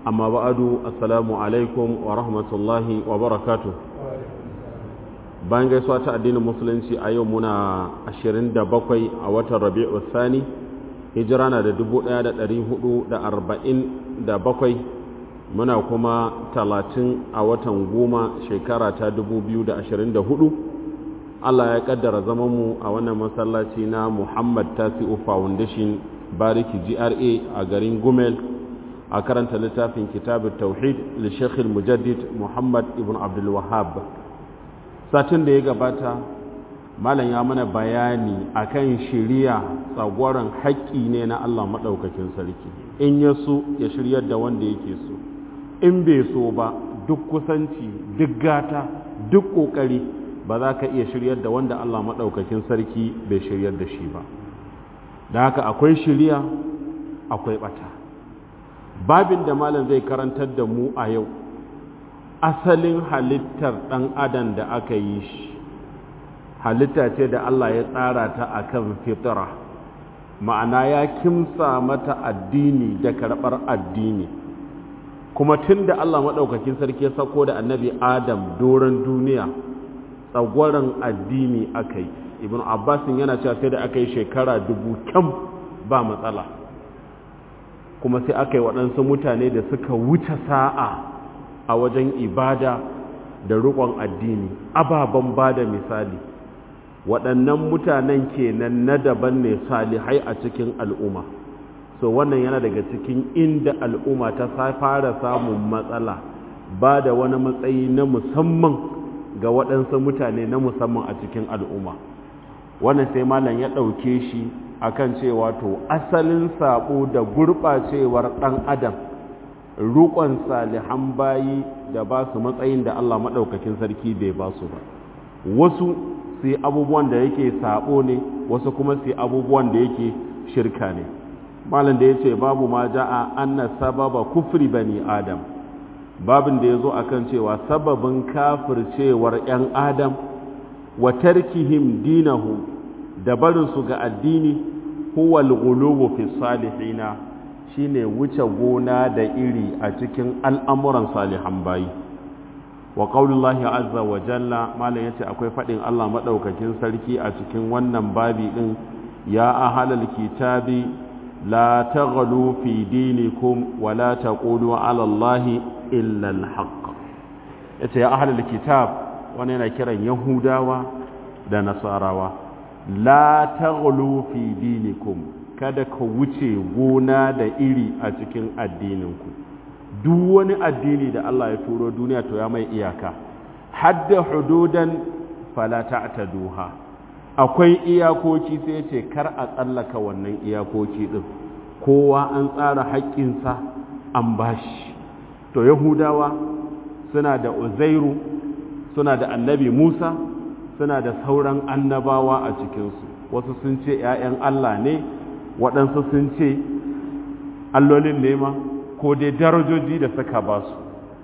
amma ba'adu assalamu alaikum wa rahmatullahi wa barakatuh bayan gaisuwa ta addinin musulunci a yau muna 27 a watan rabi'u sani hijira na da 1447 muna kuma 30 a watan goma shekara ta 2024 Allah ya kaddara zamanmu a wannan masallaci na Muhammad Tasi'u Foundation Bariki GRA a garin Gumel a karanta littafin kitabun tauhid li Sheikh mujaddid Muhammad ibn Abdul Wahhab satin da ya gabata malam ya mana bayani akan shiriya tsagwaron haƙƙi ne na Allah maɗaukakin sarki in ya so ya shiryar da wanda yake so in bai so ba duk kusanci duk gata duk ƙoƙari ba za ka iya shiryar da wanda Allah maɗaukakin sarki bai shiryar da shi ba da haka akwai shiriya akwai ɓata babin da malam zai karantar da mu a yau asalin halittar ɗan adam da aka yi shi halitta ce da Allah ya tsara ta a kan fitara ma'ana ya kimsa mata addini da karɓar addini kuma tun da Allah maɗaukakin sarki ya sako da annabi adam doron duniya tsagwaron addini aka yi ibn abbasin yana cewa sai da aka yi shekara dubu kyam ba matsala kuma sai aka yi waɗansu mutane da suka wuce sa'a a wajen ibada da riƙon addini ababen ba da misali waɗannan mutanen kenan na daban ne salihai a cikin al'umma so wannan yana daga cikin inda al'umma ta fara samun matsala ba da wani matsayi na musamman ga waɗansu mutane na musamman a cikin al'umma wannan sai malam ya ɗauke shi akan cewa to asalin sabo da gurɓacewar ɗan adam rukon salihan bayi da ba su matsayin da Allah maɗaukakin sarki bai ba su ba wasu su yi abubuwan da yake sabo ne wasu kuma su yi abubuwan da yake shirka ne malam da ya ce babu ma ja'a anna sababa kufri bani adam babin da ya zo akan cewa sababin kafircewar 'yan adam wa tarkihim dinahu da barinsu ga addini huwa al-ghulubu fi salihina shine wuce gona da iri a cikin al'amuran salihan bayi wa qaulullahi azza wa jalla malam yace akwai fadin Allah madaukakin sarki a cikin wannan babi din ya ahlal kitabi la taghlu fi dinikum wa la taqulu ala allahi illa al-haqq yace ya ahlal kitab wannan yana kiran yahudawa da nasarawa la taghlu fi dinikum kada ka wuce gona da iri a cikin addininku duk wani addini da Allah ya turo duniya to ya mai iyaka hadda hududan fala ta'taduha akwai iyakoki sai ce kar a tsallaka wannan iyakoki din kowa an tsara haƙƙinsa an bashi to yahudawa suna da uzairu suna da annabi musa suna da sauran annabawa a cikinsu wasu sun ce 'ya'yan Allah ne waɗansu sun ce allolin nema ko dai darajoji da suka ba su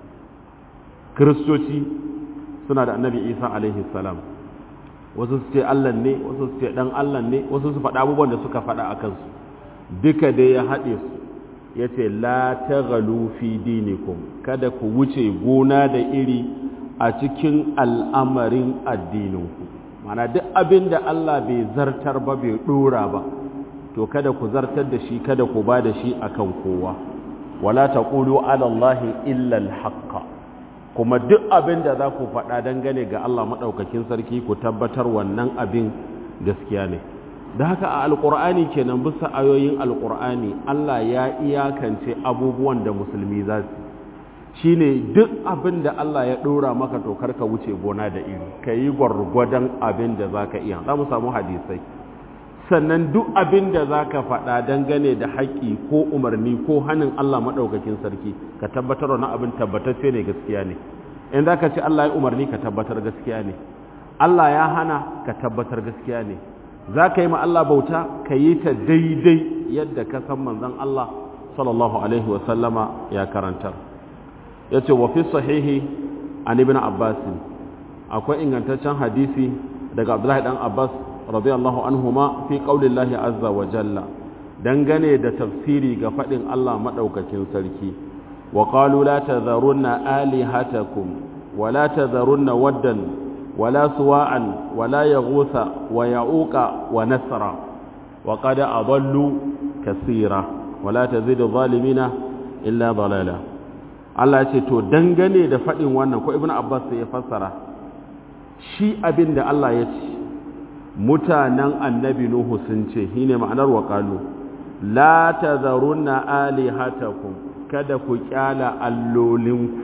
kiristoci suna da annabi isa alaihi salam wasu su ce Allah ne wasu su ce ɗan Allah ne wasu su faɗa abubuwan da suka faɗa a kansu duka dai ya haɗe su ya ce la ta fi dinikum kada ku wuce gona da iri a cikin al'amarin addininku mana duk abin da Allah bai zartar ba bai ɗora ba to kada ku zartar da shi kada ku ba da shi akan kowa wala taqulu ala allahi illa alhaqqa kuma duk abin da za ku faɗa dangane ga Allah maɗaukakin sarki ku tabbatar wannan abin gaskiya ne da haka a alƙur'ani kenan bisa ayoyin alƙur'ani Allah ya iyakance abubuwan da musulmi za su shine duk abin da Allah ya ɗora maka to karka wuce gona da iri ka yi gwargwadon abin da za ka iya za mu samu hadisai sannan duk abin da za ka faɗa dangane da haƙƙi ko umarni ko hannun Allah maɗaukakin sarki ka tabbatar wani abin tabbatacce ne gaskiya ne in za ka ce Allah ya umarni ka tabbatar gaskiya ne Allah ya hana ka tabbatar gaskiya ne za ka yi ma Allah bauta ka yi ta daidai yadda ka san manzon Allah sallallahu alaihi wasallama ya karantar ya ce wa fi sahihi an ibn abbas akwai ingantaccen hadisi daga abdullahi dan abbas radiyallahu anhuma fi qaulillahi azza wa jalla dangane da tafsiri ga fadin Allah madaukakin sarki وقالوا لا تذرن آلهتكم ولا تذرن ودا ولا سواعا ولا يغوث ويعوق ونسرا وقد أضلوا كثيرا ولا تزيد الظالمين إلا ضلالا Allah ce to dangane da faɗin wannan ko Ibn Abbas ya fassara shi abin da Allah ya ce mutanen annabi Nuhu sun ce shine ma'anar waƙalu la tazarunna alihatakum kada ku kyala allolinku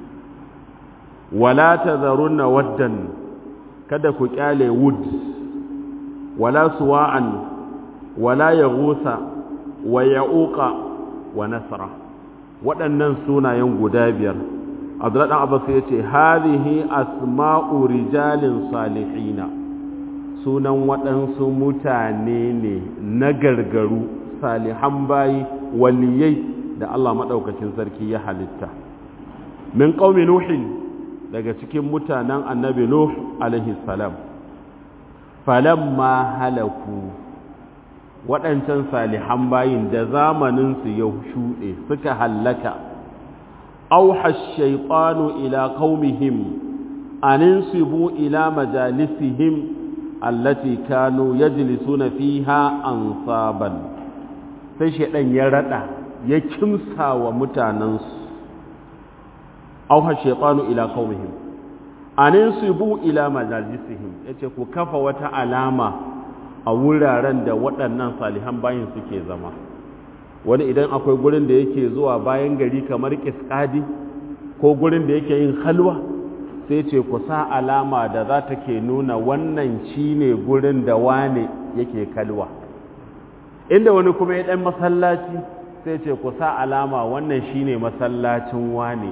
wala tazarunna waddan kada ku kyale wud wala suwa'an wala yaghusa wa ya'uqa wa nasra waɗannan sunayen guda biyar Abdullahi dan Abbas yace hadhihi asma'u rijalin salihina sunan waɗansu mutane ne na gargaru salihan bayi waliyai da Allah maɗaukakin sarki ya halitta min ƙaumi nuhin daga cikin mutanen annabi nuh alaihi salam falamma halaku waɗancan salihan bayin da zamaninsu ya shuɗe suka hallaka auha shaitanu ila qaumihim aninsibu ila majalisihim allati kanu yajlisuna fiha ansaban sai shaidan ya rada ya kimsa wa mutanensu auha shaitanu ila qaumihim aninsibu ila majalisihim yace ku kafa wata alama a wuraren da waɗannan salihan bayin suke zama wani idan akwai gurin da yake zuwa bayan gari kamar kiskadi ko gurin da yake yin halwa sai ce ku sa alama da za ta ke nuna wannan shine gurin da wane yake kalwa inda wani kuma ya ɗan masallaci sai ce ku sa alama wannan shine masallacin wane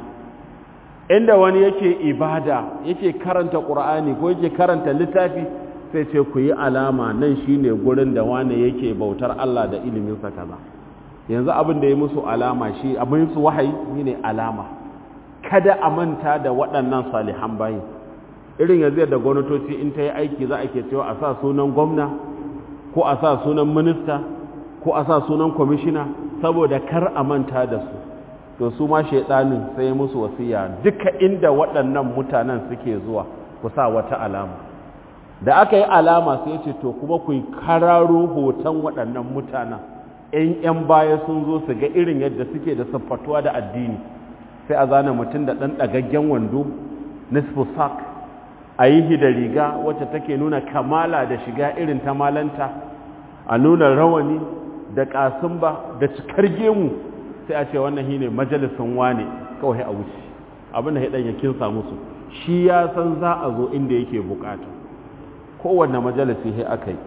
inda wani yake ibada yake karanta ƙur'ani ko yake karanta littafi sai ce ku yi alama nan shine gurin da wane yake bautar Allah da iliminsa kaza yanzu abin da ya musu alama shi abin su wahayi shine alama kada a manta da waɗannan salihan bayi irin yanzu yadda gwamnatoci in ta yi aiki za a ke cewa a sa sunan gwamna ko a sa sunan minista ko a sa sunan kwamishina saboda kar a manta da su to su ma shaidanin sai musu wasiya duka inda waɗannan mutanen suke zuwa ku sa wata alama da aka yi alama sai ce to kuma ku kararo hoton waɗannan mutanen ‘yan ‘yan baya sun zo su ga irin yadda suke da siffatuwa da addini sai a zana mutum da ɗan ɗagaggen wando nisfu sak a yi da riga wacce take nuna kamala da shiga irin ta malanta a nuna rawani da ƙasumba da cikar gemu sai a ce wannan shi ne majalisun wane kawai a wuce abin da ya ɗan yakin samu su shi ya san za a zo inda yake bukata kowanne majalisi sai aka yi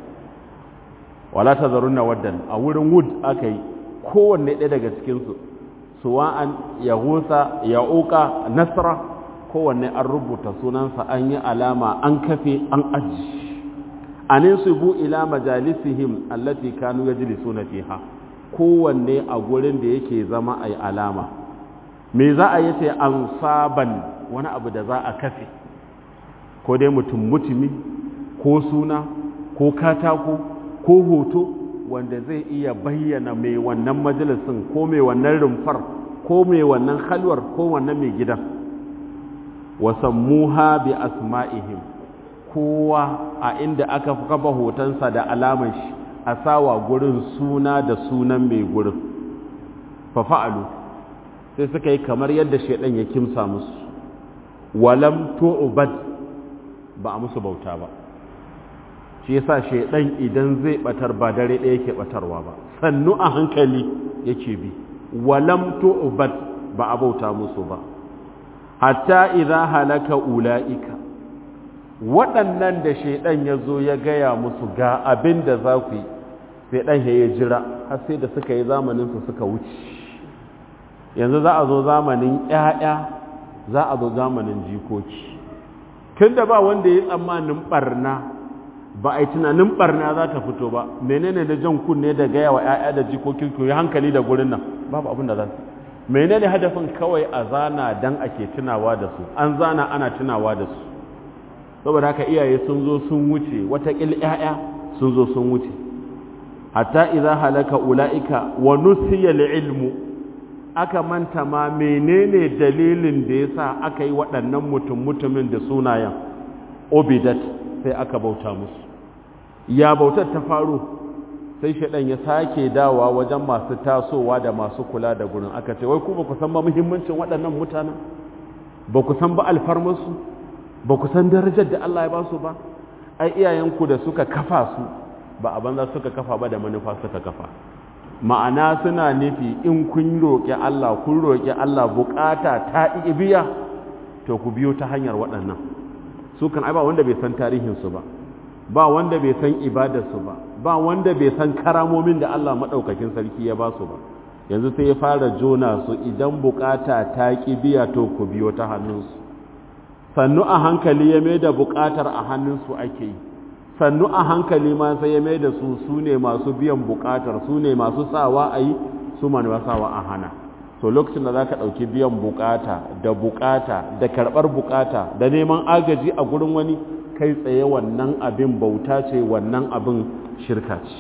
wala ta zarunna waddan a wurin wood aka yi kowanne ɗaya daga cikinsu suwa'an ya husa ya uka nasara kowanne an rubuta sunansa an yi alama an kafe an aji anin su bu ila majalisihim allati kanu yajlisuna fiha kowanne a gurin da yake zama ai alama me za a yace an saban wani abu da za a kafe ko dai mutum mutumi ko suna ko katako ko hoto wanda zai iya bayyana mai wannan majalisin ko mai wannan rumfar ko mai wannan halwar ko wannan mai gidan wasammuha bi asma'ihim kowa a inda aka kafa hotonsa da alamar shi a sawa gurin suna da sunan mai gurin fafa'alu sai suka yi kamar yadda shaidan ya kimsa musu walam tu'bad ba a musu bauta ba shi yasa shaidan idan zai batar ba dare ɗaya yake batarwa ba sannu a hankali yake bi walam tu'bad ba a bauta musu ba hatta idza halaka ulaika waɗannan da shaidan ya zo ya gaya musu ga abin da za ku yi sai ɗan ya jira har sai da suka yi zamaninsu suka wuce yanzu za a zo zamanin ‘ya'ya za a zo zamanin jikoki tun da ba wanda ya tsammanin ɓarna ba a yi tunanin ɓarna za ta fito ba menene da jan kunne da gaya wa ‘ya'ya da jikokin ku yi hankali da gurin nan babu abin da za su menene hadafin kawai a zana dan ake tunawa da su an zana ana tunawa da su saboda haka iyaye sun zo sun wuce watakil ‘ya'ya sun zo sun wuce hatta idza halaka ula'ika wa nusiya ilmu aka manta ma menene dalilin da ya sa aka yi waɗannan mutum-mutumin da sunayen obidat sai aka bauta musu ya bautar ta faru sai shaɗan ya sake dawa wajen masu tasowa da masu kula da gurin aka ce wai ku ba ku san ba muhimmancin waɗannan mutanen ba ku san ba alfarmarsu ba ku san darajar da Allah ya ba su ba ai iyayenku da suka kafa su ba a banza suka kafa ba da manufa suka kafa ma'ana suna nufi in kun roƙi Allah kun roƙi Allah bukata ta biya to ku biyo ta hanyar waɗannan su kan ai ba wanda bai san tarihinsu ba ba wanda bai san ibadarsu ba ba wanda bai san karamomin da Allah maɗaukakin sarki ya ba su ba yanzu sai ya fara jona su idan bukata ta biya to ku biyo ta hannunsu sannu a hankali ya mai da bukatar a hannunsu ake yi sannu a hankali ma sai ya mai da su su ne masu biyan bukatar su ne masu sawa a yi su manuwa sawa a hana so lokacin da za ka ɗauki biyan bukata da bukata da karɓar bukata da neman agaji a gurin wani kai tsaye wannan abin bauta ce wannan abin shirka ce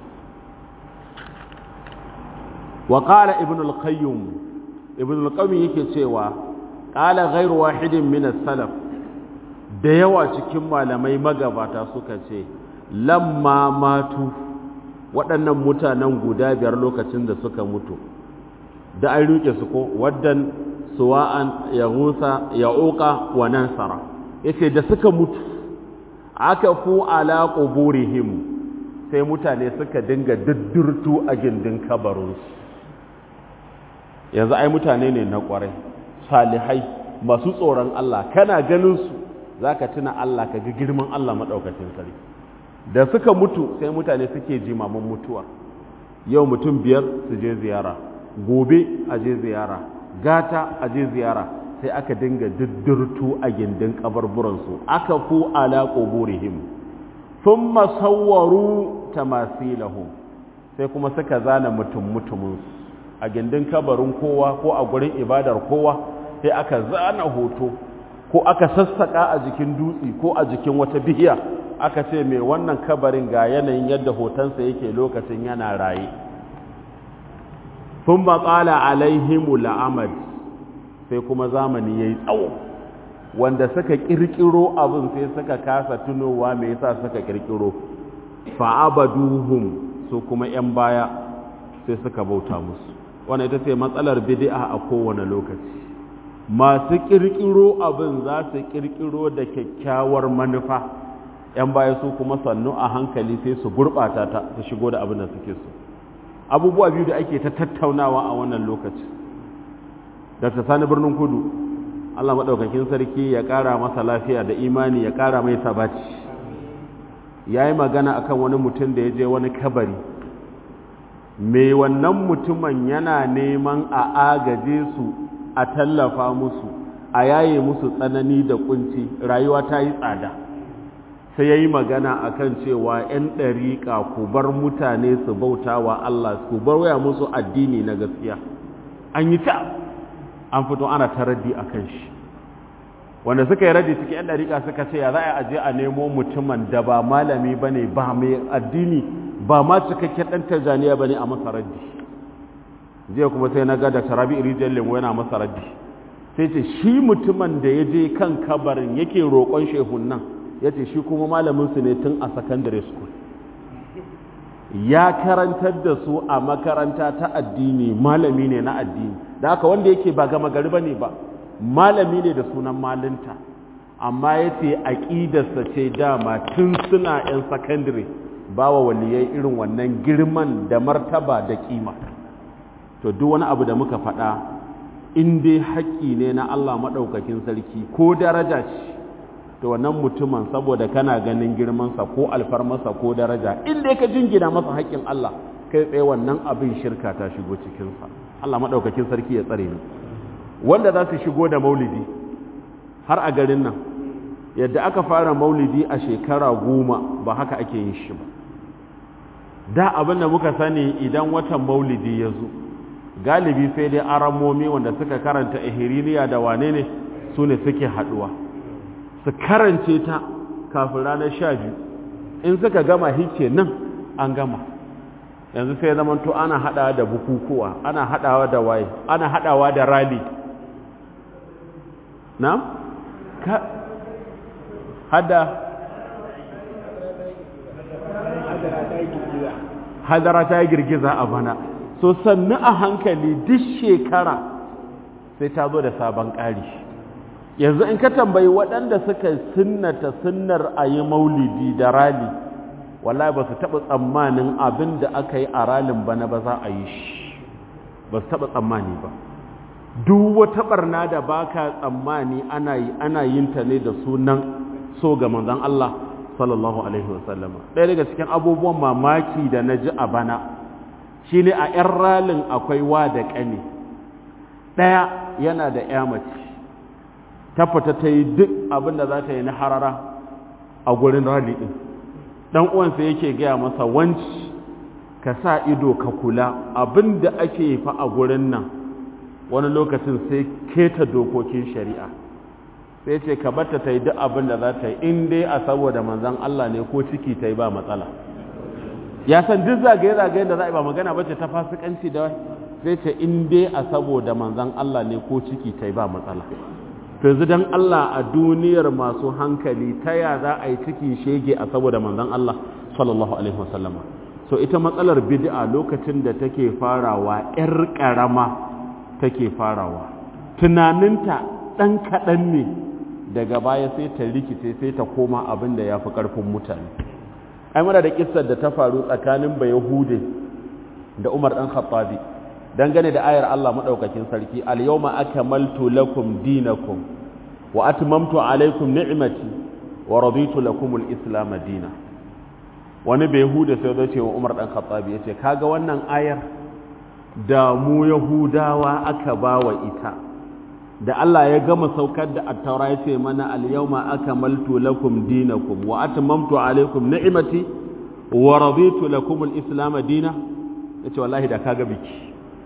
wa ƙala ibn al-qayyum ibn al-qayyum yake cewa ƙala ghairu wahidin min salaf da yawa cikin malamai magabata suka ce lamma matu waɗannan mutanen guda biyar lokacin da suka mutu da an rike su ko waddan suwa'an ya husa ya uka wa nansara yace da suka mutu aka fu ala quburihim sai mutane suka dinga duddurtu a gindin kabarinsu yanzu ai mutane ne na kwarai salihai masu tsoron Allah kana ganin su zaka tuna Allah ka ga girman Allah madaukakin sarki da suka mutu sai mutane suke jimamin mutuwa yau mutum biyar su je ziyara gobe a je ziyara gata a je ziyara sai aka dinga duddurtu a gindin kabarburansu aka fu ala quburihim thumma sawwaru tamasilahum sai kuma suka zana mutum mutuminsu a gindin kabarin kowa ko a gurin ibadar kowa sai aka zana hoto ko aka sassaka a jikin dutse ko a jikin wata bihiya aka ce mai wannan kabarin ga yanayin yadda hotonsa yake lokacin yana raye sun matsala alaihimu la'amad sai kuma zamani ya yi tsawo wanda suka kirkiro abin sai suka kasa tunowa mai yasa suka kirkiro fa'abaduhum su kuma 'yan baya sai suka bauta musu wannan ita ce matsalar bid'a a kowane lokaci masu kirkiro abin za su kirkiro da kyakkyawar manufa yan baya su kuma sannu a hankali sai su gurɓata ta su shigo da abin da suke so abubuwa biyu da ake ta tattaunawa a wannan lokaci dr sani birnin kudu allah maɗaukakin sarki ya ƙara masa lafiya da imani ya ƙara mai sabaci ya yi magana akan wani mutum da ya je wani kabari mai wannan mutumin yana neman a agaje su a tallafa musu a yaye musu tsanani da kunci rayuwa ta yi tsada sai ya yi magana a kan cewa 'yan ɗariƙa ku bar mutane su bauta wa Allah ku bar waya musu addini na gaskiya an yi ta an fito ana ta raddi a kan shi wanda suka yi raddi cikin 'yan ɗariƙa suka ce ya za a aje a nemo mutumin da ba malami ba ne ba mai addini ba ma cikakken ɗan tanzaniya ba ne a masa raddi jiya kuma sai na ga da tarabi rijiyar lemu yana masa raddi sai ce shi mutumin da ya je kan kabarin yake roƙon shehun nan ya ce shi kuma malaminsu ne tun a secondary school ya karantar da su a makaranta ta addini malami ne na addini da haka wanda yake ba gama gari ba ne ba malami ne da sunan malinta amma ya ce aƙidarsa ce dama tun suna 'yan secondary ba wa waliyai irin wannan girman da martaba da kima to duk wani abu da muka faɗa in dai haƙƙi ne na Allah maɗaukakin sarki ko daraja ce to wannan mutumin saboda kana ganin girmansa ko alfarmarsa ko daraja in dai ka jingina masa haƙƙin Allah kai tsaye wannan abin shirka ta shigo cikinsa Allah maɗaukakin sarki ya tsare ni wanda za su shigo da maulidi har a garin nan yadda aka fara maulidi a shekara goma ba haka ake yin shi ba da abin da muka sani idan watan maulidi ya zo galibi sai dai aramomi wanda suka karanta ihiriniya da wane ne su ne suke haduwa su karance ta kafin ranar sha biyu in suka gama hice nan an gama yanzu sai zaman to ana hadawa da bukukuwa ana hadawa da waye ana hadawa da rally na ka hada hadara ta girgiza a bana so sannu a hankali duk shekara sai ta zo da sabon ƙari yanzu in ka tambayi waɗanda suka sunnata sunnar a yi maulidi da rali wallahi ba su taɓa tsammanin abin da aka yi a ralin bana ba za a yi shi ba su taɓa tsammani ba duk wata ɓarna da ba ka tsammani ana yin ta ne da sunan so ga manzan Allah sallallahu alaihi wasallama ɗaya daga cikin abubuwan mamaki da na ji a bana shi ne a 'yan ralin akwai wa da ƙane ɗaya yana da ya mace ta fita ta yi duk abin da za ta yi na harara a gurin rali ɗin ɗan uwansa yake gaya masa wanci ka sa ido ka kula abin da ake fa a gurin nan wani lokacin sai keta dokokin shari'a sai ce ka bata ta yi duk abin da za ta yi in dai a saboda manzan Allah ne ko ciki ta yi ba matsala ya san duk zagaye-zagayen da za a yi ba magana ba ce ta fasikanci da sai ce in dai a saboda manzan Allah ne ko ciki ta yi ba matsala to yanzu dan Allah a duniyar masu hankali ta ya za a yi ciki shege a saboda manzan Allah sallallahu alaihi wasallama so ita matsalar bid'a lokacin da take farawa yar karama take farawa tunaninta dan kaɗan ne daga baya sai ta rikice sai ta koma abin da ya fi ƙarfin mutane ai muna da kissar da ta faru tsakanin bayahude da umar ɗan khattabi dangane da ayar Allah maɗaukakin sarki al-yawma akmaltu lakum dinakum wa atmamtu alaykum ni'mati wa raditu lakum al-islam dina wani bayahude sai zai ce wa umar ɗan khattabi yace kaga wannan ayar da mu yahudawa aka bawa ita da Allah ya gama saukar da attaura ya ce mana al-yawma akmaltu lakum dinakum wa atmamtu alaykum ni'mati wa raditu lakum al-islam dina yace wallahi da kaga biki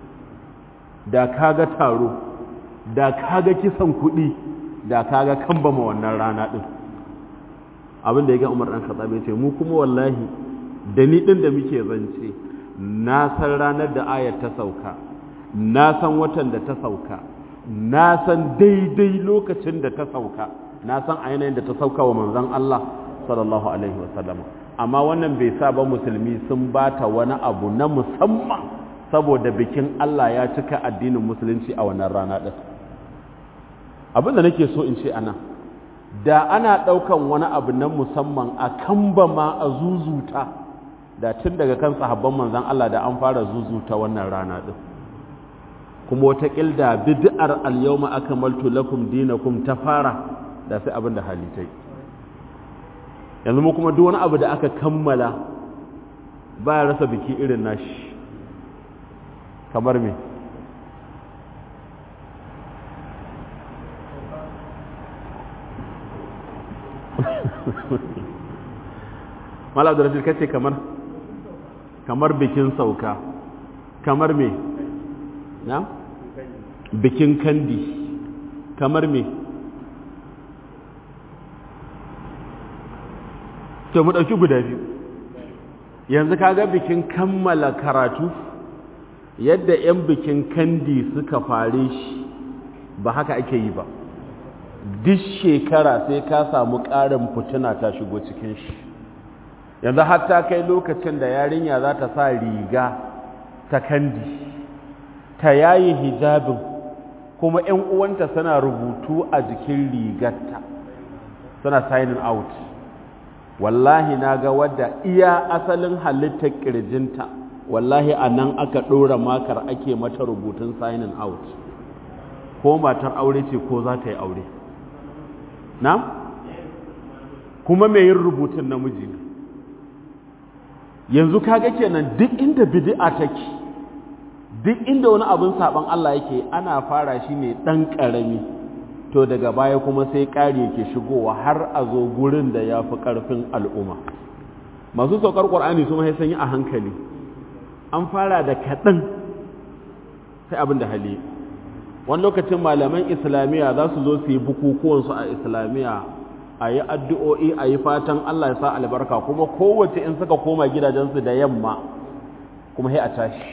da kaga taro da kaga kisan kuɗi da kaga kambama wannan rana din abin da ya ga Umar dan Khattab ya ce mu kuma wallahi da ni din da muke zance na san ranar da ayar ta sauka na san watan da ta sauka na san daidai lokacin da ta sauka na san a yanayin da ta sauka wa manzon Allah sallallahu alaihi wasallam amma wannan bai sa ba musulmi sun bata wani abu na musamman saboda bikin Allah ya cika addinin musulunci a wannan rana din abin da nake so in ce anan da ana ɗaukan wani abu na musamman a kamba ma a zuzuta da tun daga kan sahabban manzon Allah da an fara zuzuta wannan rana din kuma wata kilda bid'ar al-yawma akmaltu lakum dinakum ta fara da sai abin da halitai yanzu mu kuma duk wani abu da aka kammala ba ya rasa biki irin nashi kamar me mala abdurrashid kace kamar kamar bikin sauka kamar me na bikin kandi kamar me to mu ɗauki guda biyu yanzu kaga bikin kammala karatu yadda 'yan bikin kandi suka fare shi ba haka ake yi ba duk shekara sai ka samu ƙarin fituna ta shigo cikin shi yanzu hatta kai lokacin da yarinya za ta sa riga ta kandi ta yayi hijabin kuma 'yan uwanta suna rubutu a jikin rigarta suna signing out wallahi na ga wadda iya asalin halittar ƙirjinta wallahi a nan aka ɗora makar ake mata rubutun signing out ko matar aure ce ko za ta yi aure na? kuma mai yin rubutun namiji ne yanzu kaga kenan duk inda bid'a take duk inda wani abin saban Allah yake ana fara shi ne ɗan ƙarami to daga baya kuma sai ƙari yake shigowa har a zo gurin da ya fi ƙarfin al'umma masu saukar ƙwar'ani su mahai sanyi a hankali an fara da kaɗan sai abin da hali wani lokacin malaman islamiyya za su zo su yi bukukuwansu a islamiyya a yi addu'o'i a yi fatan Allah ya sa albarka kuma kowace in suka koma gidajensu da yamma kuma sai a tashi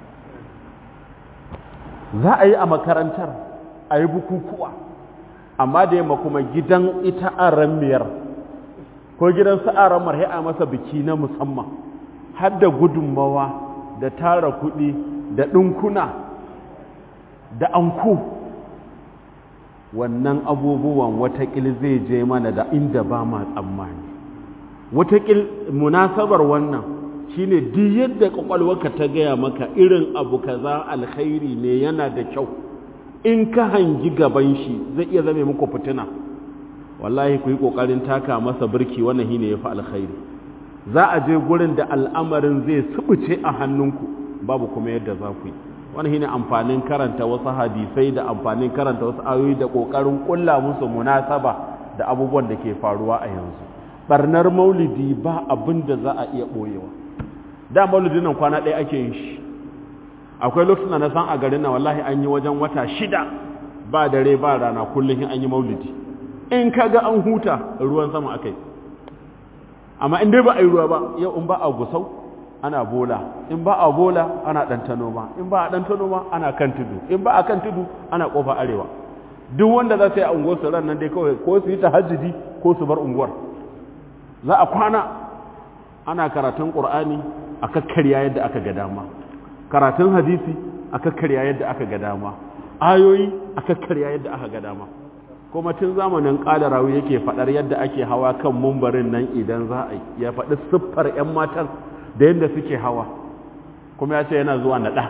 za a yi a makarantar a yi bukukuwa amma da yamma kuma gidan ita aran miyar ko gidan sa'aran marhe a masa biki na musamman har da gudunmawa da tara kuɗi da ɗinkuna da anko wannan abubuwan watakil zai je mana da inda ba ma tsammani watakil munasabar wannan shine duk yadda kwakwalwarka ta gaya maka irin abu kaza alkhairi ne yana da kyau in ka hangi gaban shi zai iya zame muku fitina wallahi ku yi kokarin taka masa birki wannan shine yafi alkhairi za a je gurin da al'amarin zai subuce a hannunku babu kuma yadda za ku yi wannan shine amfanin karanta wasu hadisai da amfanin karanta wasu ayoyi da kokarin kulla musu munasaba da abubuwan da ke faruwa a yanzu barnar maulidi ba abin da za a iya boyewa da maulidin nan kwana ɗaya ake yin shi akwai lokacin da na san a garin nan wallahi an yi wajen wata shida ba dare ba rana kullum an yi maulidi in ka ga an huta ruwan sama akai amma in dai ba a yi ruwa ba yau in ba a gusau ana bola in ba a bola ana ɗantano ma in ba a ɗantano ma ana kan tudu in ba a kan tudu ana ƙofa arewa duk wanda za su yi a unguwar su ran nan dai kawai ko su yi tahajjudi ko su bar unguwar za a kwana ana karatun ƙur'ani a kakkarya yadda aka ga dama karatun hadisi a kakkarya yadda aka ga dama ayoyi a kakkarya yadda aka ga dama kuma tun zamanin ƙadarawi yake faɗar yadda ake hawa kan mumbarin nan idan za a yi ya faɗi siffar 'yan matan da yadda suke hawa kuma ya ce yana zuwa naɗa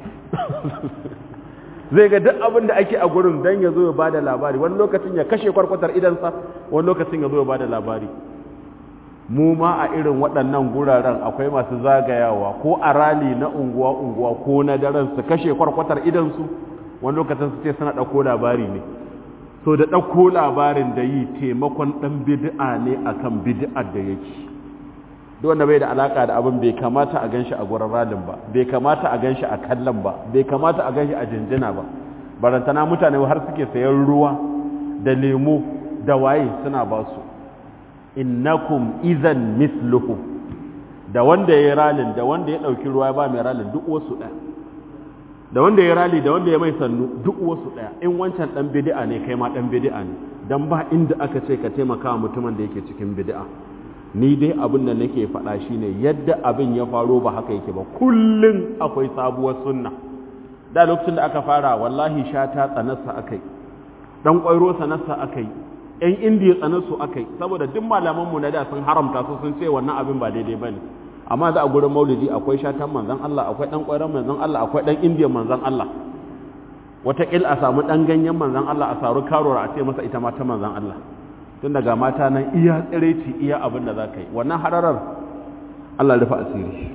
zai ga duk abin da ake a gurin don ya zo ya ba da labari wani lokacin ya kashe kwarkwatar idansa wani lokacin ya zo ya ba da labari mu ma a irin waɗannan guraren akwai masu zagayawa ko a rali na unguwa-unguwa ko na daren su kashe kwarkwatar idansu wani lokacin su ce suna ɗauko labari ne so da ɗauko labarin da yi taimakon ɗan bid'a ne akan bid'ar da yake duk wanda bai da alaka da abin bai kamata a ganshi a gurin ralin ba bai kamata a ganshi a kallon ba bai kamata a ganshi a jinjina ba barantana mutane har suke sayan ruwa da lemo da waye suna ba su innakum izan misluhu da wanda ya ralin da wanda ya ɗauki ruwa ba mai ralin duk wasu ɗaya da wanda ya rali da wanda ya mai sannu duk wasu ɗaya in wancan ɗan bidi'a ne kai ma ɗan bidi'a ne don ba inda aka ce ka taimaka wa mutumin da yake cikin bidi'a ni dai abin da nake faɗa shi ne yadda abin ya faro ba haka yake ba kullum akwai sabuwar sunna da lokacin da aka fara wallahi shata tsanarsa aka yi ɗan ƙwairo sanarsa aka yi ‘yan indiya tsanarsu aka yi saboda duk malamanmu na da sun haramta su sun ce wannan abin ba daidai ba ne amma za a gurin maulidi akwai shatan manzan Allah akwai ɗan ƙwairon manzan Allah akwai ɗan indiya manzan Allah wataƙil a samu ɗan ganyen manzan Allah a saru karora a ce masa ita ma ta manzan Allah tun daga mata nan iya tsiraici iya abin da za ka yi wannan hararar Allah rufe asiri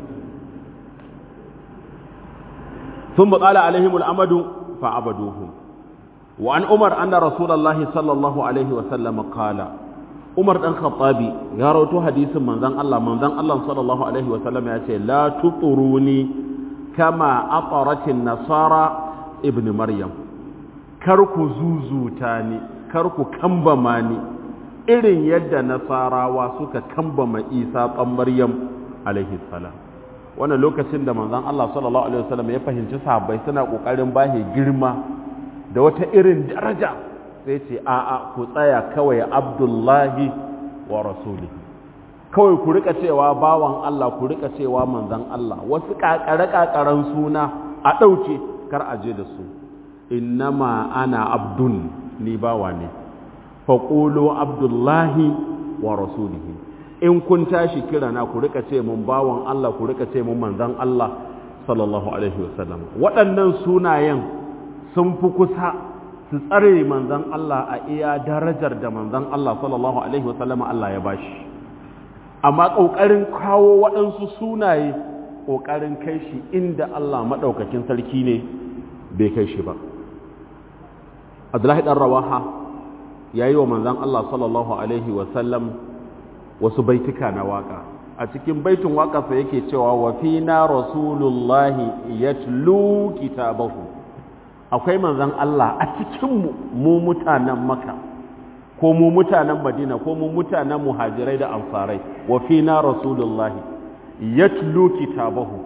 sun buƙala alaihimul amadu fa'abaduhu wa an umar anna rasulullahi sallallahu alaihi wa sallam qala umar dan khattabi ya rawaito hadisin manzon Allah manzon Allah sallallahu alaihi wa sallam ya ce la tuturuni kama aqaratin nasara ibn maryam kar ku zuzuta ni kar ku kambama ni irin yadda nasarawa suka kambama isa ɗan maryam alaihi salam wannan lokacin da manzon Allah sallallahu alaihi wasallam ya fahimci sahabbai suna kokarin bahe girma da wata irin daraja sai ce a'a ku tsaya kawai abdullahi wa rasulihi kawai ku rika cewa bawan Allah ku rika cewa manzon Allah wasu kakare kakaran suna a dauke kar a je da su innama ana abdun ni bawa ne faƙulu abdullahi wa rasulihi in kun tashi kira na ku rika ce mun bawan Allah ku rika ce mun manzan Allah sallallahu alaihi wasallam waɗannan sunayen sun fi kusa su tsare manzan Allah a iya darajar da manzan Allah sallallahu alaihi wasallam Allah ya bashi amma ƙoƙarin kawo waɗansu sunaye ƙoƙarin kai shi inda Allah maɗaukakin sarki ne bai kai shi ba Abdullahi ɗan Rawaha ya yi wa manzan Allah sallallahu Alaihi wasallam wasu baituka na waka a cikin baitin waƙarsa yake cewa wa fina rasulullahi yatlu kitabahu akwai manzan Allah a cikinmu mu mutanen maka ko mu mutanen madina ko mu mutanen muhajirai da ansarai wa fina rasulullahi yatlu kitabahu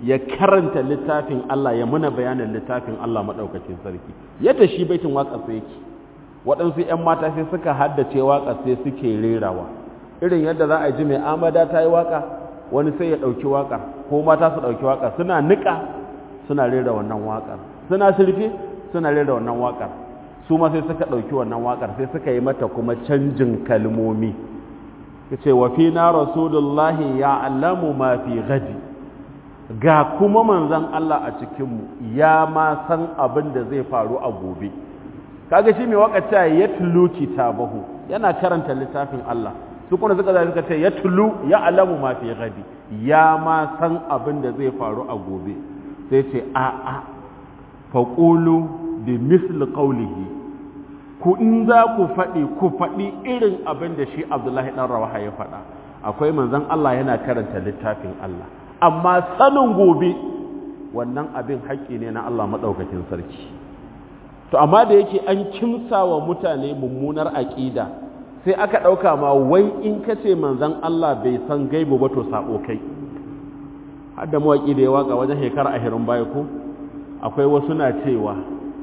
ya karanta littafin Allah ya muna bayanin littafin Allah maɗaukakin sarki yadda shi baitin waƙa sai yake waɗansu 'yan mata sai suka haddace waƙa sai suke rerawa irin yadda za a ji mai amada ta yi waƙa wani sai ya ɗauki waƙar ko mata su ɗauki waƙar suna niƙa suna rera wannan waƙar suna sulfe suna rera wannan waƙar su ma sai suka ɗauki wannan waƙar sai suka yi mata kuma canjin kalmomi ya ce wa fi na rasulullahi ya alamu ma fi gadi ga kuma manzan Allah a cikinmu ya ma san abin da zai faru a gobe kaga shi mai wakace ya tulu kitabahu yana karanta littafin Allah su kuma suka zai suka ce ya tulu ya alamu ma fi gadi ya ma san abin da zai faru a gobe sai ce a a faqulu bi misli qawlihi ku in za ku faɗi ku faɗi irin abin da shi Abdullahi dan Rawaha ya faɗa akwai manzan Allah yana karanta littafin Allah amma sanin gobe wannan abin haƙƙi ne na Allah maɗaukakin sarki to amma da yake an kimsa wa mutane mummunar aƙida sai aka ɗauka ma wai in ka ce manzan Allah bai san gaibu ba to saɓo kai har da mawaƙi da ya waƙa wajen shekara ashirin baya ko akwai wasu na cewa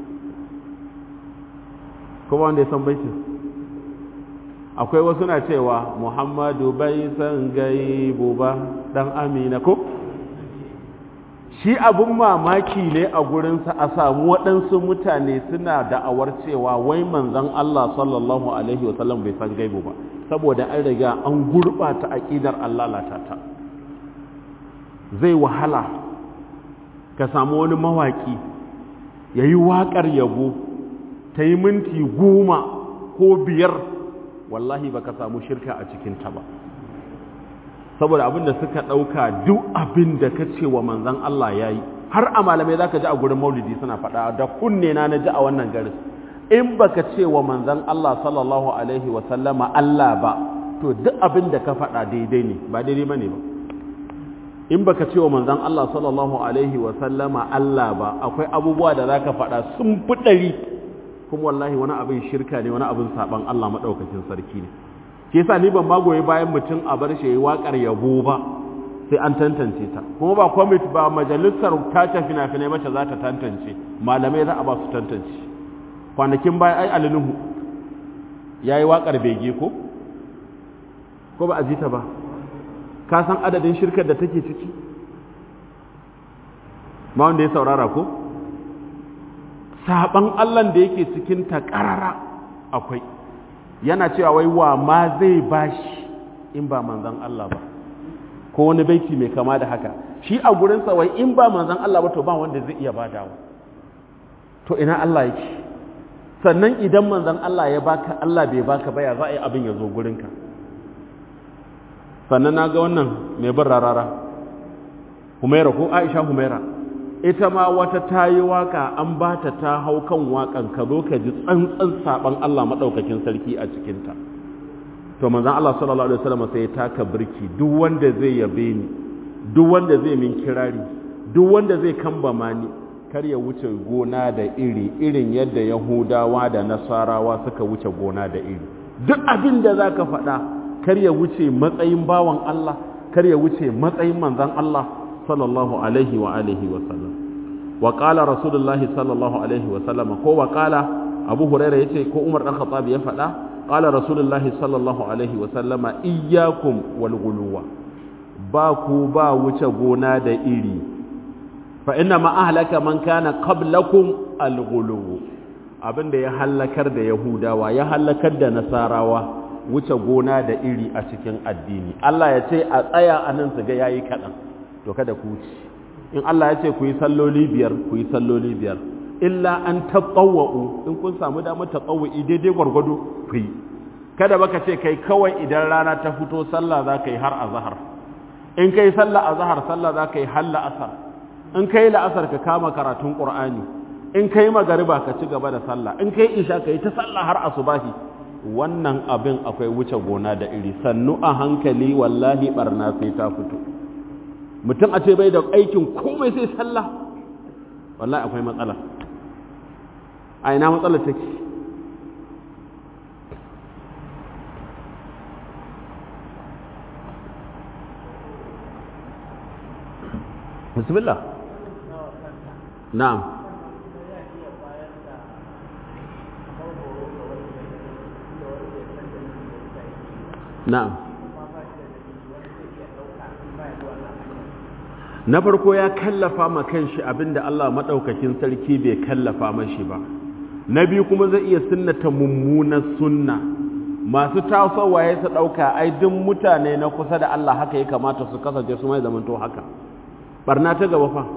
kuma wanda ya san baitin akwai wasu na cewa muhammadu bai san gaibu ba dan amina ko shi abin mamaki ne a gurinsa a samu waɗansu mutane suna da'awar cewa wai manzan Allah sallallahu alaihi wasallam bai san gaibu ba saboda an riga an gurɓata aƙidar Allah latata zai wahala ka samu wani mawaƙi ya yi waƙar yabo ta yi minti goma ko biyar wallahi baka samu shirka a cikinta ba saboda abin da suka ɗauka duk abin da ka ce wa manzan Allah ya yi har a malamai za ka ji a gurin maulidi suna faɗa da kunne na na ji a wannan garis in baka ce wa manzan Allah sallallahu alaihi wasallama Allah ba to duk abin da ka faɗa daidai ne ba daidai ba ne ba in baka ce wa manzan Allah sallallahu alaihi wasallama Allah ba akwai abubuwa da za ka faɗa sun fi ɗari kuma wallahi wani abin shirka ne wani abin saban Allah maɗaukakin sarki ne ke yasa ni ban magoye bayan mutum a bar shi yayi waƙar yabo ba sai an tantance ta kuma ba kwamiti ba majalisar tace fina-finai mace za ta tantance malamai za a ba su tantance kwanakin bayan ai alinuhu ya yi waƙar bege ko ko ba a ji ta ba ka san adadin shirkar da take ciki ma wanda ya saurara ko saban allan da yake cikin ta ƙarara akwai yana cewa wai wa ma zai bashi in ba manzan Allah ba ko wani baiti mai kama da haka shi a gurinsa wai in ba manzan Allah ba to ba wanda zai iya badawa to ina Allah yake sannan idan manzan Allah ya baka Allah bai baka ba ya za a yi abin ya zo gurinka sannan na ga wannan mai bin rarara humaira ko aisha humaira ita ma wata ta yi waka an ba ta ta hau kan wakan ka zo ka ji tsantsan saban Allah maɗaukakin sarki a cikinta to manzan Allah sallallahu alaihi wasallam sai ya taka birki duk wanda zai yabe ni duk wanda zai min kirari duk wanda zai kambama ni kar ya wuce gona da iri irin yadda yahudawa da nasarawa suka wuce gona da iri duk abin da zaka faɗa kar ya wuce matsayin bawan Allah kar ya wuce matsayin manzan Allah sallallahu alaihi wa alihi wa sallam wa qala rasulullahi sallallahu alaihi wa sallam ko wa qala abu huraira yace ko umar dan khattab ya faɗa qala rasulullahi sallallahu alaihi wa sallama iyyakum wal ghuluwa ba ku ba wuce gona da iri fa inna ma ahlaka man kana qablakum al ghuluw abinda ya halakar da yahudawa ya halakar da nasarawa wuce gona da iri a cikin addini Allah ya ce a tsaya anan su ga yayi kadan to kada ku ci in Allah ya ce ku yi salloli biyar ku yi salloli biyar illa an taɓawa'u in kun samu damar taɓawa'i daidai gwargwado ku yi kada baka ce kai kawai idan rana ta fito sallah za ka yi har azahar in ka yi sallah azahar sallah za ka yi har la'asar in ka yi la'asar ka kama karatun ƙur'ani in ka yi magariba ka ci gaba da sallah in ka yi isha ka yi ta sallah har asubahi wannan abin akwai wuce gona da iri sannu a hankali wallahi barna sai ta fito mutum a ce bai da aikin komai sai sallah wallahi akwai matsala a ina matsala take bismillah na'am na'am na farko ya kallafa ma kanshi abinda Allah madaukakin sarki bai kallafa mashi ba na biyu kuma zai iya sunnata mummunar sunna masu tasowa ya su dauka ai duk mutane na kusa da Allah haka ya kamata su kasance su mai zamanto haka barna ta gaba fa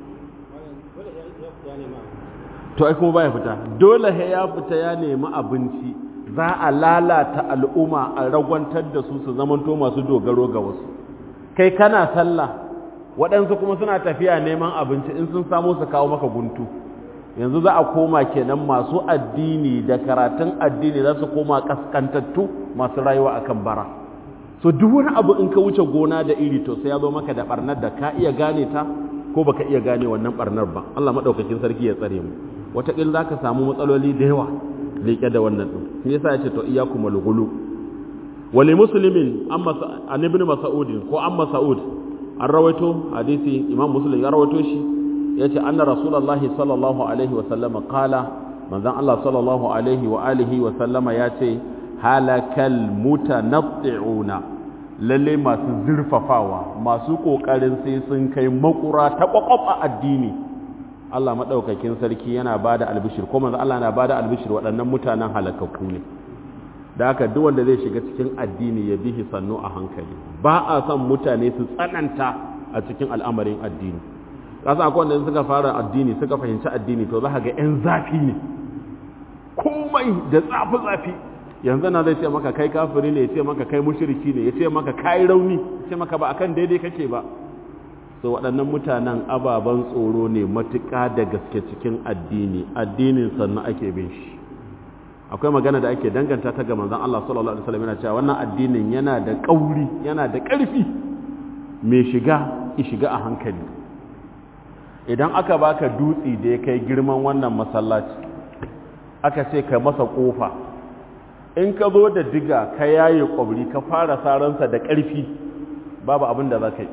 to ai kuma baya fita dole he ya fita ya nemi abinci za a lalata al'umma a ragwantar da su su zamanto masu dogaro ga wasu kai kana sallah waɗansu kuma suna tafiya neman abinci in sun samu su kawo maka guntu yanzu za a koma kenan masu addini da karatun addini za su koma kaskantattu masu rayuwa akan bara so duk wani abu in ka wuce gona da iri to sai ya zo maka da barnar da ka iya gane ta ko baka iya gane wannan barnar ba Allah madaukakin sarki ya tsare mu wataƙil za ka samu matsaloli da yawa leƙe da wannan ɗin shi yasa ya ce to iyakum al-ghulu wali muslimin an ibn mas'ud ko an mas'ud an rawaito hadisi imam muslim ya rawaito shi yace anna rasulullahi sallallahu alaihi wa sallama qala manzon Allah sallallahu alaihi wa alihi wa sallama yace halakal mutanatti'una lalle masu zurfafawa masu kokarin sai sun kai makura ta kwakwaf a addini Allah madaukakin sarki yana bada albishir ko manzon Allah yana bada albishir waɗannan mutanen halakakku ne da haka duk wanda zai shiga cikin addini ya bihi sannu a hankali ba a son mutane su tsananta a cikin al'amarin addini kasa akwai wanda suka fara addini suka fahimci addini to za ka ga 'yan zafi ne komai da zafi-zafi yanzu na zai ce maka kai kafiri ne ya ce maka kai mushiriki ne ya ce maka kai rauni ya ce maka ba akan daidai kake ba so waɗannan mutanen ababen tsoro ne matuƙa da gaske cikin addini addinin sannan ake bin shi akwai magana da ake danganta ta ga manzon Allah sallallahu alaihi wasallam yana cewa wannan addinin yana da kauri yana da ƙarfi mai shiga ki shiga a hankali idan aka baka dutsi da ya kai girman wannan masallaci aka ce ka masa kofa in ka zo da diga ka yaye kwabri ka fara saransa da ƙarfi babu abin da za ka yi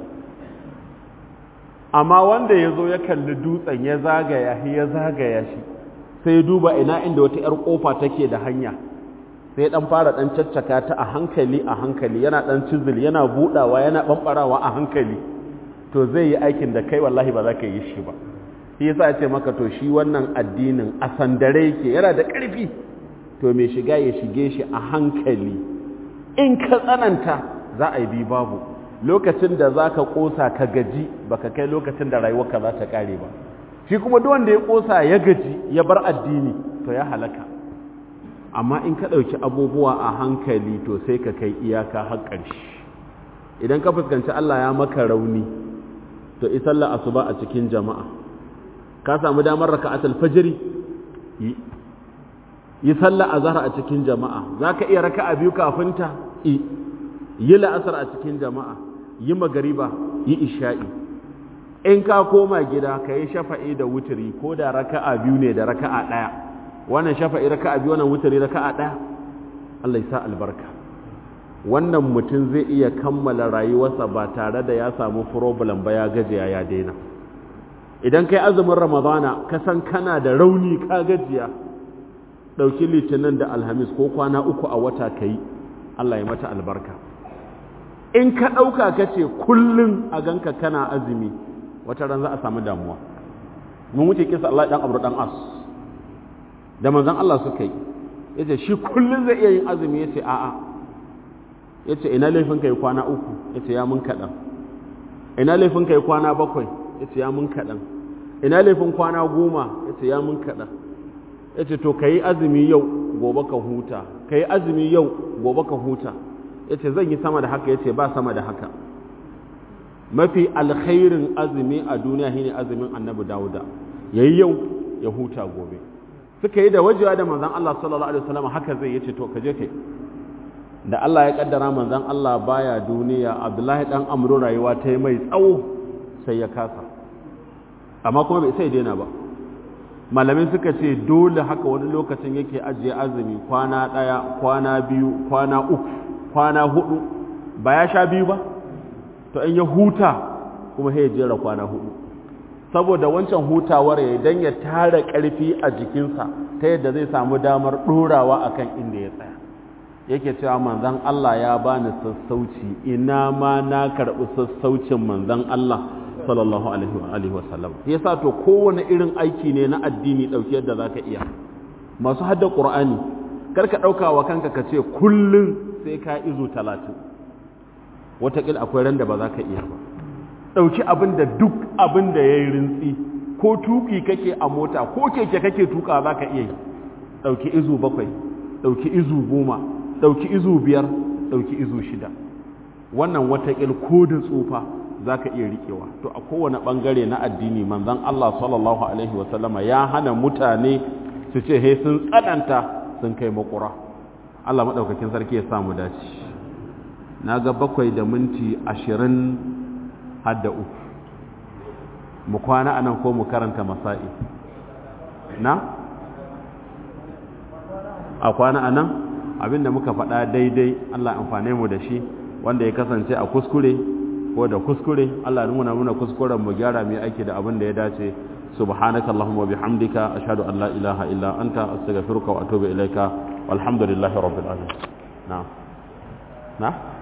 amma wanda ya zo ya kalli dutsen ya zagaya ya zagaya shi sai ya duba ina inda wata 'yar kofa take da hanya sai dan fara dan caccaka ta a hankali a hankali yana dan cizil yana budawa yana bambarawa a hankali to zai yi aikin da kai wallahi ba za ka yi shi ba shi yasa ya ce maka to shi wannan addinin a sandare yake yana da ƙarfi to mai shiga ya shige shi a hankali in ka tsananta za a yi bi babu lokacin da za ka ƙosa ka gaji baka kai lokacin da rayuwarka za ta ƙare ba shi kuma duk wanda ya kosa ya gaji ya bar addini to ya halaka amma in ka ɗauki abubuwa a hankali to sai ka kai iyaka har ƙarshe idan ka fuskanci Allah ya maka rauni to isalla asuba a cikin jama'a ka samu damar raka'atul fajri yi yi sallah azhar a cikin jama'a zaka iya raka'a biyu kafin ta yi yi la'asar a cikin jama'a yi magariba yi isha'i in ka koma gida ka yi shafa'i da wuturi ko da raka'a biyu ne da raka'a ɗaya wannan shafa'i raka'a biyu wannan wuturi raka'a ɗaya Allah ya sa albarka wannan mutum zai iya kammala rayuwarsa ba tare da ya samu problem ba ya gajiya ya daina idan kai azumin ramadana ka san kana da rauni ka gajiya ɗauki litinin da alhamis ko kwana uku a wata ka yi Allah ya mata albarka in ka ɗauka ka ce kullum a ganka kana azumi wata ran za a samu damuwa mun wuce kisa Allah dan Abu dan As da manzon Allah suka yi yace shi kullun zai iya yin azumi yace a'a yace ina laifin kai kwana uku yace ya mun kadan ina laifin kai kwana bakwai yace ya mun kadan ina laifin kwana goma yace ya mun kadan yace to kai azumi yau gobe ka huta kai azumi yau gobe ka huta yace zan yi sama da haka yace ba sama da haka mafi alkhairin azumi a duniya shine azumin annabi dawuda yayi yau ya huta gobe suka yi da wajewa da manzon Allah sallallahu alaihi wasallam haka zai yace to kaje kai da Allah ya kaddara manzon Allah baya duniya Abdullahi dan Amru rayuwa ta yi mai tsawo sai ya kasa amma kuma bai sai daina ba malamin suka ce dole haka wani lokacin yake ajiye azumi kwana daya kwana biyu kwana uku kwana hudu ba ya sha biyu ba to in ya huta kuma sai ya jera kwana hudu saboda wancan hutawar ya dan ya tara ƙarfi a jikinsa ta yadda zai samu damar ɗorawa akan inda ya tsaya yake cewa manzon Allah ya bani sassauci ina ma na karɓi sassaucin manzon Allah sallallahu alaihi wa sallam yasa to kowane irin aiki ne na addini ɗauki yadda zaka iya masu hadda ƙur'ani karka ɗauka wa kanka ka ce kullum sai ka izu talatin wataƙil akwai ran da ba za ka iya ba ɗauki abin da duk abin da ya yi rintsi ko tuƙi kake a mota ko keke kake tuƙa za ka iya yi ɗauki izu bakwai ɗauki izu goma ɗauki izu biyar ɗauki izu shida wannan wataƙil ko da tsufa za ka iya riƙewa to a kowane ɓangare na addini manzon Allah sallallahu alaihi wasallama ya hana mutane su ce he sun tsananta sun kai makura Allah maɗaukakin sarki ya samu dace na ga bakwai da minti ashirin hadda uku mu kwana anan ko mu karanta masa'i na? a kwana anan abinda muka faɗa daidai Allah amfane mu da shi wanda ya kasance a kuskure ko da kuskure Allah nuna muna kuskuren mu gyara mai aiki da abin da ya dace سبحانك اللهم وبحمدك أشهد أن لا إله إلا أنت أستغفرك وأتوب إليك والحمد لله رب العالمين نعم نعم